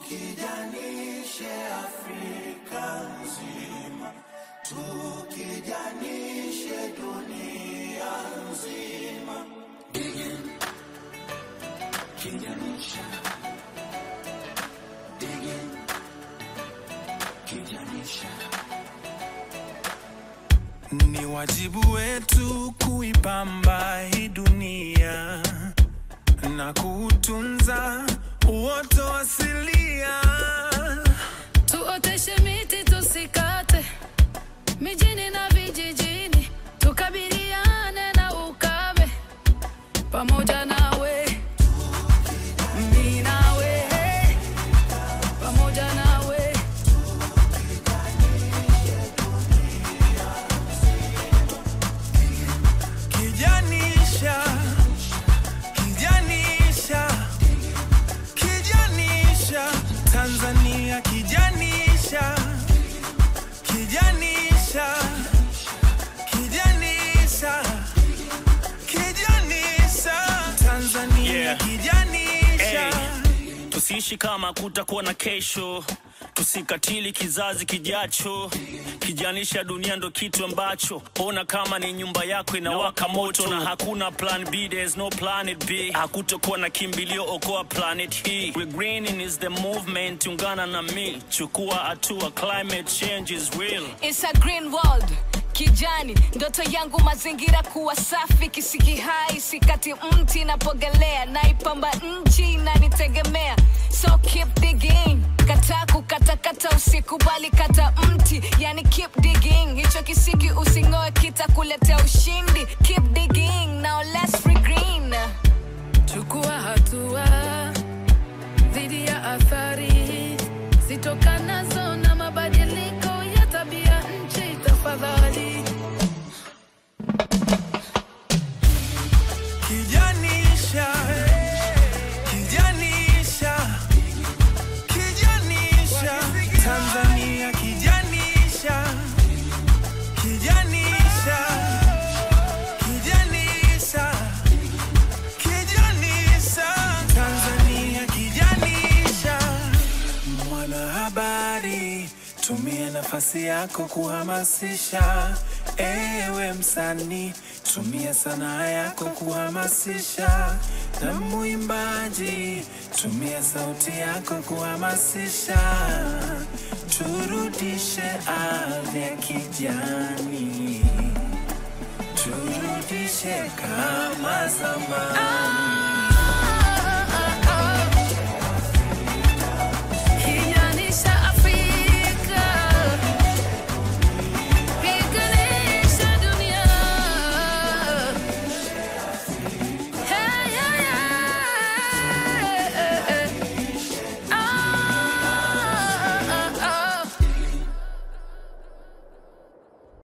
tukijanishe Afrika nzima, tukijanishe dunia nzima. Digging, kijanisha. Digging, kijanisha. Ni wajibu wetu kuipamba hii dunia na kuutunza uoto asilia. Tuoteshe miti tusikate, mijini na vijijini, tukabiliane na ukame pamoja nawe, mimi nawe, pamoja nawe. Kijanisha, kijanisha, kijanisha, Tanzania kijanisha, kijanisha, kijanisha, kijanisha, Tanzania Yeah. kijanisha. Hey, tusiishi kama kutakuwa na kesho, tusikatili kizazi kijacho. Kijanisha dunia ndo kitu ambacho ona kama ni nyumba yako inawaka moto na hakuna plan B, there's no planet B. Hakutokuwa na kimbilio, okoa planet hii. We greening is the movement, ungana na mi, chukua hatua, climate change is real. It's a green world kijani ndoto yangu mazingira kuwa safi kisiki hai sikati mti napogelea naipamba nchi inanitegemea so keep digging kataa kukatakata usikubali kata mti yani keep digging hicho kisiki using'oe kitakuletea ushindi keep digging now let's regreen Chukua hatua dhidi ya athari zitokanazo na mabadiliko ya tabia nchi, tafadhali. Kijanisha, kijanisha, kijanisha, Tanzania kijanisha, kijanisha, kijanisha, kijanisha, Tanzania kijanisha. Mwanahabari, tumia nafasi yako kuhamasisha. Ewe msanii, tumia sanaa yako kuhamasisha. Na mwimbaji, tumia sauti yako kuhamasisha. Turudishe ardhi ya kijani, turudishe kama zamani.